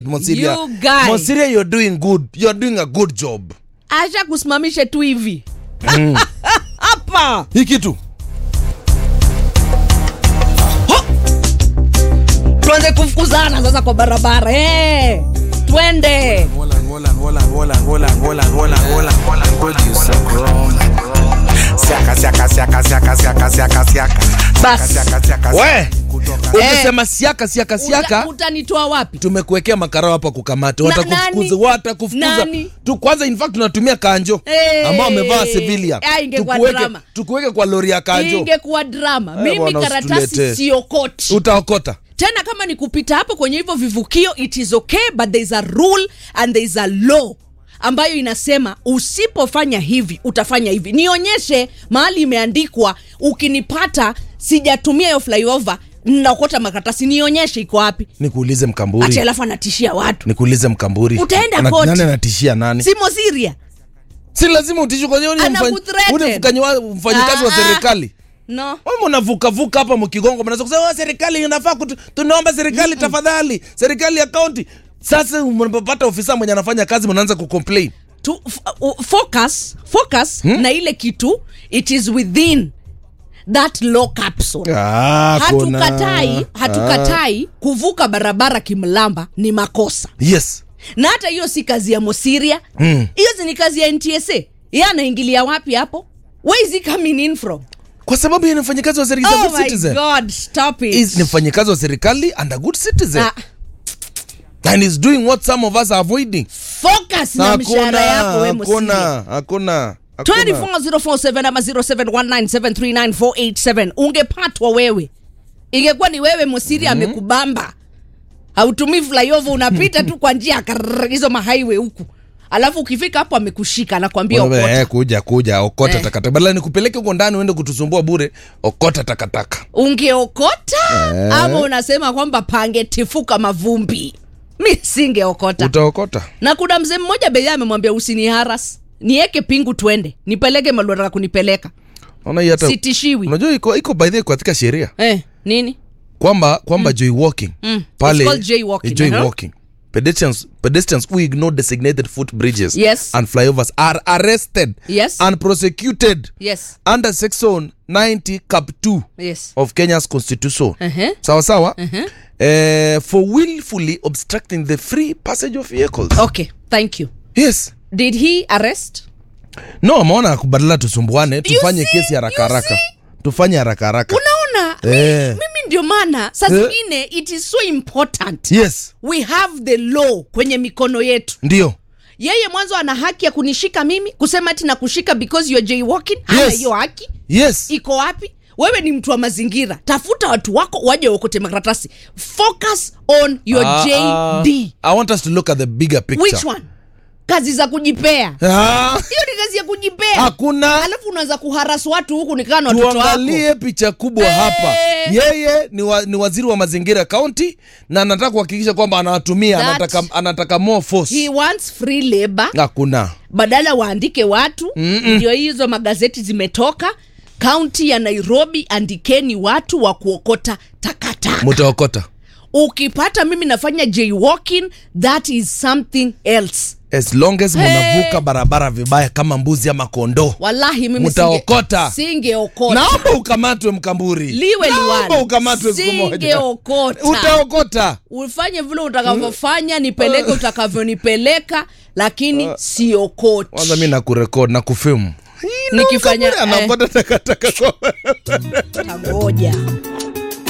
Monsiria, You guy. Monsiria, you're doing good. You're doing a good job. acha kusimamishe tu hivi hapa Hii kitu tuanze kufukuzana sasa kwa barabara hey, twende Holland, Holland, Holland, Holland, Holland, Holland, Holland, Holland, Holland, producer Chrome. Siaka, siaka, siaka, siaka, siaka, siaka, siaka. Bas. Siaka, siaka, we siaka. Kutoka. ukisema siaka siaka Uta- siaka utanitoa wapi tumekuwekea makarao hapa kukamata Na- watakufukuza nani? watakufukuza Nani? tu kwanza in fact tunatumia kanjo Eh. ambao amevaa civilian Ah, ingekuwa tukuweke, drama. tukuweke kwa lori ya kanjo ingekuwa drama Eh, mimi bwana, karatasi usituletee. siokoti utaokota tena kama ni kupita hapo kwenye hivyo vivukio it is okay but there is a rule and there is a law ambayo inasema usipofanya hivi utafanya hivi nionyeshe mahali imeandikwa ukinipata sijatumia hiyo flyover naokota makaratasi nionyeshe iko wapi nikuulize ati mkamburi alafu anatishia watu nikuulize mkamburi Utaenda Ana- koti. nani anatishia nani simo siria si lazima utishwe kwa hiyo ni Anakuthreaten. mfanyi- ule mfanyi wa- mfanyikazi wa Ah, ah. serikali no Wewe mnavukavuka hapa mkigongo mnaweza kusema "Oh, serikali inafaa kutu, tunaomba serikali tafadhali serikali ya kaunti sasa mnapopata ofisa mwenye anafanya kazi mnaanza kucomplain to f- uh, focus focus na ile kitu it is within that law capsule Ah, kuna- hatukatai hatukatai kuvuka barabara kimlamba ni makosa yes na hata hiyo si kazi ya mosiria Mm. hiyo si ni kazi ya ntsa ye anaingilia wapi hapo where is he coming in from kwa sababu yeye ni mfanyikazi wa serikali oh good my citizen god stop it Is- ni mfanyikazi wa serikali and a good citizen Ah, and is doing what some of us are avoiding focus na mishahara yako we mosiria hakuna hakuna hakuna. 24047 ama 0719739487 ungepatwa wewe ingekuwa ni wewe mosiri amekubamba hautumii flyover unapita tu kwa njia karrrr, hizo mahighway huku alafu ukifika hapo amekushika anakwambia Wewe, okota eh, kuja kuja okota Eh. takataka badala nikupeleke huko ndani uende kutusumbua bure okota takataka ungeokota ama unasema kwamba pangetifuka mavumbi mi singeokota utaokota na kuna mzee mmoja bei amemwambia usini haras nieke pingu twende nipeleke malotaka kunipeleka Unaona hii hata sitishiwi unajua iko iko by the way katika sheria eh, nini kwamba kwamba jaywalking Mm. pale It's called jaywalking, eh, jaywalking pedestrians pedestrians who ignore designated footbridges Yes. and flyovers are arrested Yes. and prosecuted yes under section 90 cap 2 yes of Kenya's constitution uh-huh. sawa sawa eh, for willfully obstructing the free passage of vehicles okay thank you yes did he arrest no ameona kubadala tusumbuane tufanye see? kesi haraka You haraka see? tufanye haraka haraka unaona mi- Eh. mimi ndio maana saa Eh. zingine it is so important yes we have the law kwenye mikono yetu ndio yeye mwanzo ana haki ya kunishika mimi kusema ati nakushika because you're jaywalking hana Yes. hiyo haki yes iko wapi wewe ni mtu wa mazingira tafuta watu wako waje waokote makaratasi focus on your Ah, jd ah, i want us to look at the bigger picture which one kazi za kujipea Ah, hiyo ni kazi ya kujipea hakuna alafu unaanza kuharasu watu huku nikaa na watoto wako tuangalie picha kubwa Eh. hapa yeye ni, wa, ni waziri wa mazingira kaunti na anataka kuhakikisha kwamba anawatumia That- anataka, anataka more force he wants free labor hakuna badala waandike watu ndio hizo magazeti zimetoka kaunti ya nairobi andikeni watu wa kuokota takataka mutaokota ukipata mimi nafanya jaywalking that is something else as long as munavuka barabara vibaya kama mbuzi ama kondoo wallahi mimi Mtaokota. singe- singeokota naomba ukamatwe mkamburi liwe naomba liwalo ukamatwe siku moja singeokota utaokota ufanye vile utakavyofanya nipeleke utakavyonipeleka lakini siokoti kwanza mi nakurekod na kufimu nikifanya eh, anaokota takataka kwa tangoja